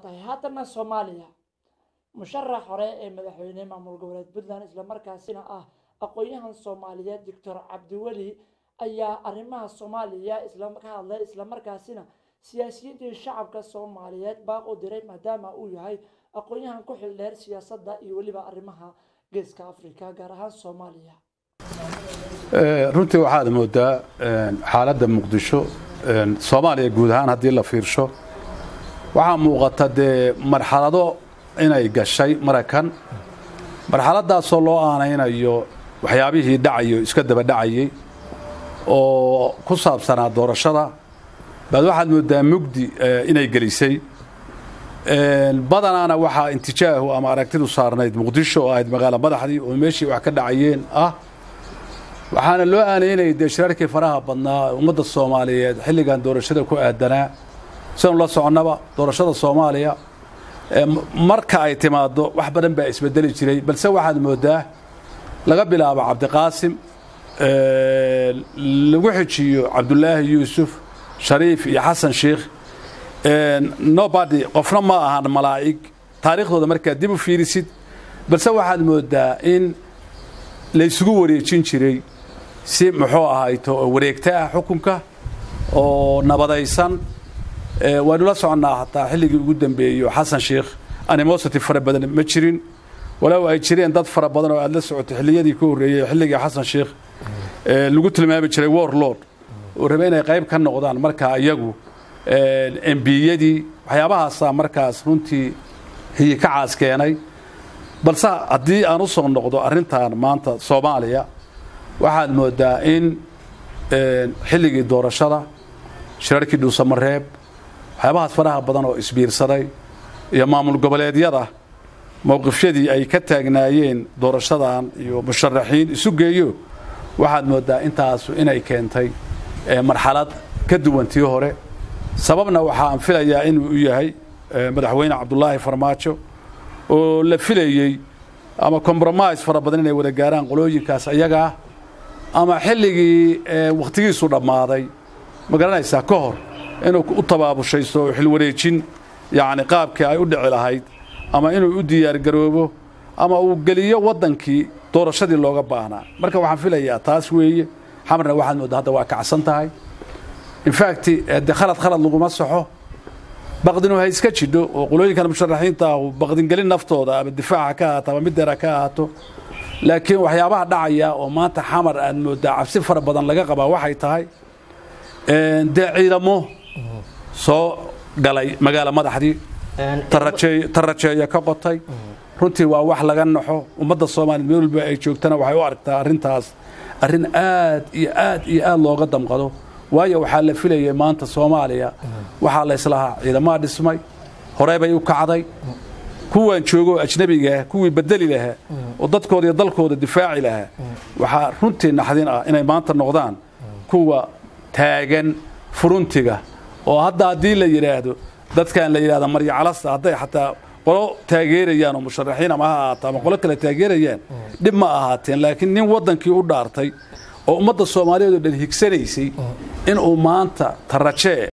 tahay haddana soomaaliya musharax hore ee madaxweyne maamul goboleed puntland islamarkaasina ah aqoon-yahan soomaaliyeed doctor cabdiweli ayaa arrimaha soomaaliya isla ka hadlay islamarkaasina siyaasiyiintii shacabka soomaaliyeed baaq u diray maadaama uu yahay aqoon-yahan ku xildheer siyaasadda iyo weliba arrimaha geeska africa gaar ahaan soomaaliya runtii waxaad moodaa xaaladda muqdisho soomaaliya guud ahaan haddii la fiirsho waxaa muuqata dee marxalado inay gashay maraykan marxaladaasoo loo aanaynayo waxyaabihii dhacayo iska daba dhacayey oo ku saabsanaa doorashada baad waxaad moodaa mugdi inay gelisay badanaana waxaa intijaahu ama aragtidu saarnayd muqdisho oo ahayd magaalo madaxdii oo meeshii wax ka dhacayeen ah waxaana loo aanaynayay dee shirarkii faraha badnaa ummadda soomaaliyeed xilligan doorashada ku aadanaa sidanu la soconnaba doorashada soomaaliya marka ay timaaddo wax badan baa isbedeli jiray balse waxaad moodaa laga bilaabo cabdiqaasim lagu xijiyo cabdulaahi yuusuf shariif iyo xasan sheikh nobody qofna ma ahan malaa'ig taariikhdooda markaad dib u fiirisid balse waxaad moodaa in laysugu wareejin jiray si muxuu ahayto wareegta ah xukunka oo nabadaysan waynu la soconnaa hataa xilligii ugu dambeeyo xasan sheikh animosity fara badan ma jirin walow ay jireen dad fara badan oo aad la socoto xilliyadii ka horreeyey xilligii xasan sheikh lagu tilmaami jiray warlord oo rabe inay qayb ka noqdaan markaa iyagu embiyadii waxyaabahaasaa markaas runtii hiyi ka caas keenay balse haddii aan u soo noqdo arrintan maanta soomaaliya waxaad moodaa in xilligii doorashada shirarkii dhuusamareeb waxyaabahaas faraha badan oo isbiirsaday iyo maamul goboleedyada mowqifyadii ay ka taagnaayeen doorashadan iyo musharaxiin isu geeyo waxaad moodaa intaasu inay keentay marxalad ka duwantii hore sababna waxaan filayaa inuu u yahay madaxweyne cabdulaahi farmaajo oo la filayey ama compromise fara badan inay wada gaaraan qolooyinkaas iyagaa ama xilligii wakhtigiisu dhammaaday ma garanaysaa ka hor inuu u tabaabushaysto xilwareejin yacni qaabkii ay u dhici lahayd ama inuu u diyaargaroobo ama uu geliyo waddankii doorashadii looga baahnaa marka waxaan filayaa taas weeye xamarna waxaad mooddaa hadda waa kacsan tahay infact de khalad khalad laguma saxo baqdinu ha iska jidho oo qolooyinkan musharaxiinta ahu baqdingelin naftooda ama difaaca ka ahaato ama mideera ka ahaato laakiin waxyaabaha dhacaya oo maanta xamar aad moodaa cabsi fara badan laga qabaa waxay tahay dee ciidamo soo galay magaalo madaxdii tarajeeya ka qotay runtii waa wax laga naxo ummadda soomaaliya meel walba ay joogtana waxay u aragtaa arrintaas arrin aad iyo aad iyo aad looga damqado waayo waxaa la filayay maanta soomaaliya waxaa layslahaa ciidamaha dhismay horey bay u kacday kuwaan joogoo ajnebigaah kuwii bedeli lahaa oo dadkooda iyo dalkooda difaaci lahaa waxaa runtii naxdin ah inay maanta noqdaan kuwa taagan furuntiga oo hadda haddii la yidhaahdo dadkan la yidhahda marya calasta hadday xataa qolo taageerayaan oo musharaxiin ama ha ahaato ama qolo kale taageerayaan dhib ma ahaateen laakiin nin waddankii u dhaartay oo ummadda soomaaliyeed oo dhan higsanaysay inuu maanta tarajee